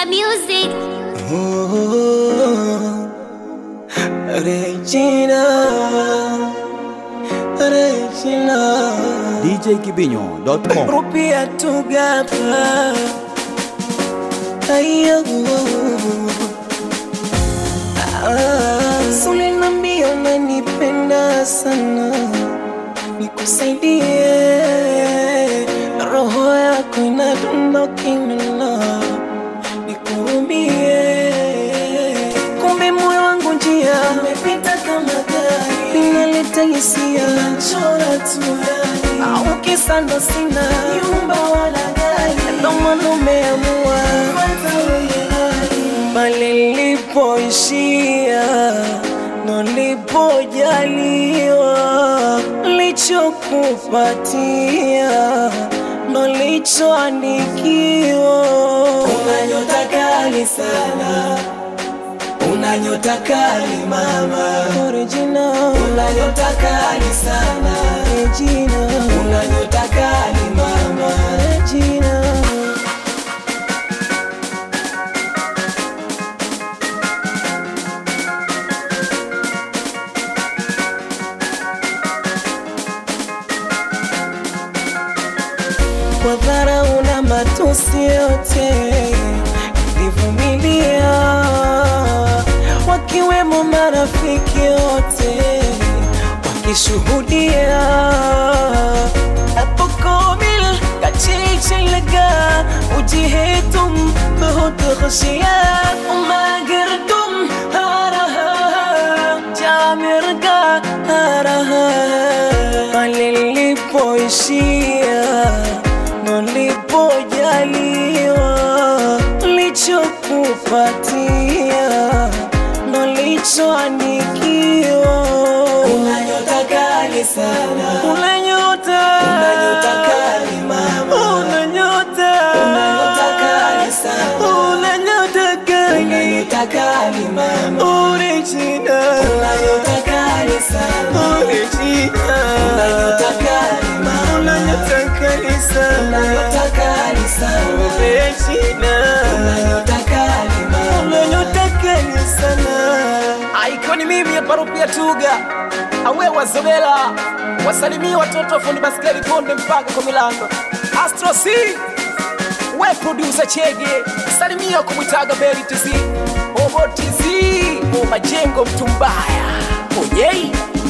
Twiga Music. Oh, Regina, Regina, djkibinyo.com rupia tugapa ayo ah, sulinambia unanipenda sana nikusaidie roho yako inadondokimela nikurumie kumbe moyo wangu njia umepita kama gari inaleta hisia chora tu yani au kisa ndo sina nyumba wala gari ndo maana umeamua pale nilipoishia ndo nilipojaliwa lichokupatia ndo lichoandikiwa una nyota kali sana una nyota kali mama Original. una nyota kali sana Regina. una nyota kali mama Regina. kwa dharau na matusi yote nilivumilia, wakiwemo marafiki wote wakishuhudia आपको मिल अच्छी लगा मुझे तुम बहुत खुशियाँ मगर तुम आ रहा जा मेरे का आ रहा pale nilipoishia ndo nilipojaliwa lichokupatia ndo lichoandikiwa una nyota kali sana una nyota una nyota kali mama una nyota una nyota kali sana una nyota kali una nyota kali mama original una nyota kali sana original una nyota kali mama una nyota kali sana una nyota kali sana original una nyota kali mama una nyota kali sana Aikoni mimi hapa Rupia Tuga, awe wazobela, wasalimie watoto wa fundi baskeli Konde mpaka kwa Milando. Astro C, we producer Chege, salimia kumwitaga Beri TZ, Obo TZ, o majengo mtu mbaya, oyei